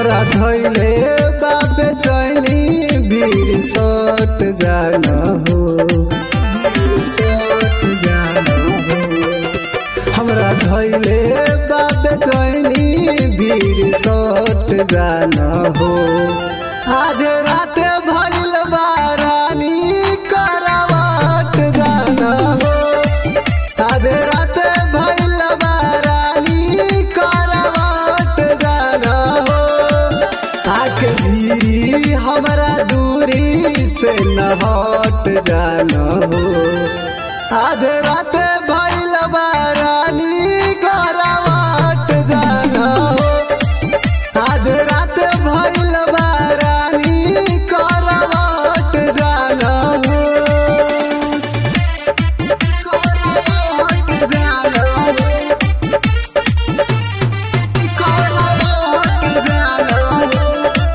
हमरा धैले बाबे चैनी भीड़ सट जाना हो सट जाना हो हमरा धैले बाबे चैनी भीड़ सट जाना हो आधे रात भइल बारानी करवाट जाना हो आधे रात भइल बारानी करवाट जाना हो आके भी हमरा दूरी से न हट जाना हो आधे रात भइल बारानी करवाट जाना हो आधे रात भइल बारानी करवाट जाना हो करवाट जाना हो करवाट जाना हो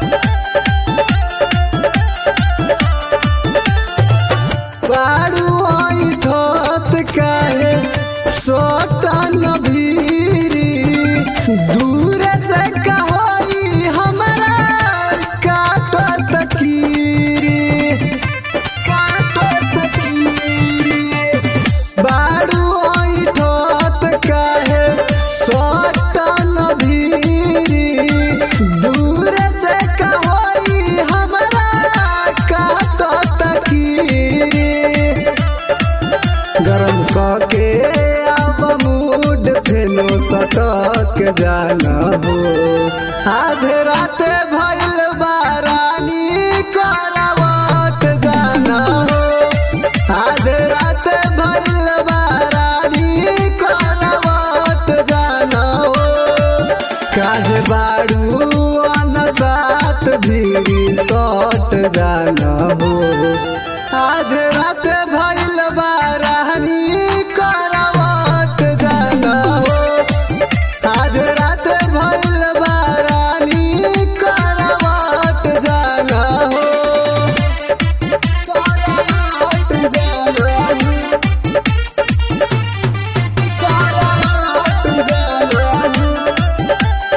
बारू ठोत काहे सोटन भीरी दूर से कहोई हमरा काटत कीरी काटत कीरी बारू ठोत काहे सोटन भीरी दूर से कहोई हमरा काटत कीरी गरम कके अब मूड फेनो सटक जाना हो आधे रात भइल बारानी करवट जाना हो आधे रात भइल बारानी करवट जाना हो काहे बारू अनसात भीरी सट जाना हो आधे रात भइल बारानी करवट जाना हो आधे रात भइल बारानी करवट जाना हो करवट जाना हो करवट जाना हो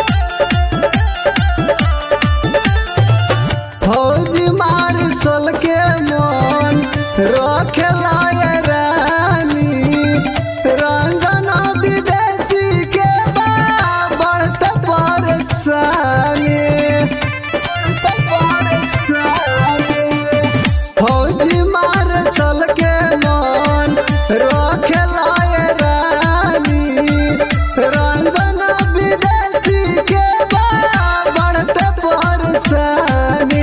फौजी मार सल के मन रखेला ये रानी रंजन विदेशी के बा बढ़ते परेशानी बढ़ते परेशानी फौजी मार सल के मन रखेला ये रानी रंजन विदेशी के बा बढ़ते परेशानी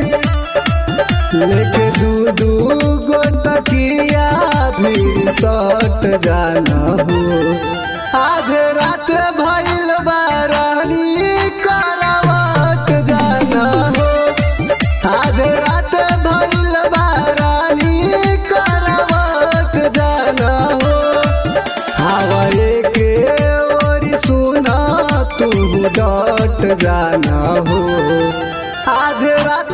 लेके दू दू गो तकिया भी सट जाना हो आधे रात भइल बारानी करवट जाना हो आधे रात भइल बारानी करवट जाना हो हवाए के ओरी सुना तू डट जाना हो आधे रात